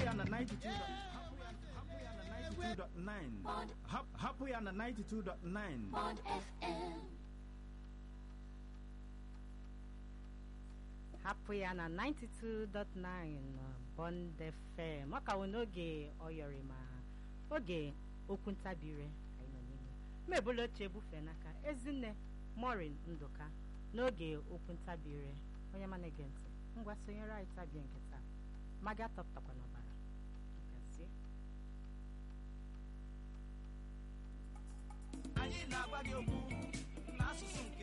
ya na 92 92.9 Hap- hapụ ya na 92.9 Bond FM. hapụ ya na 92.9 Bond FM ọ ka wụ n'oge ọyọrị ma oge okwu ntabire anyị nọ n'ime mebụla oche ebufe n'aka ezinne morin ndụka n'oge okwu ntabire onye ma na-ege ntị ngwa sonyere anyị tabie nke taa ma gị atọpụtakwa n'ọbara gazie anyị na-agwa gị okwu n'asụsụ nke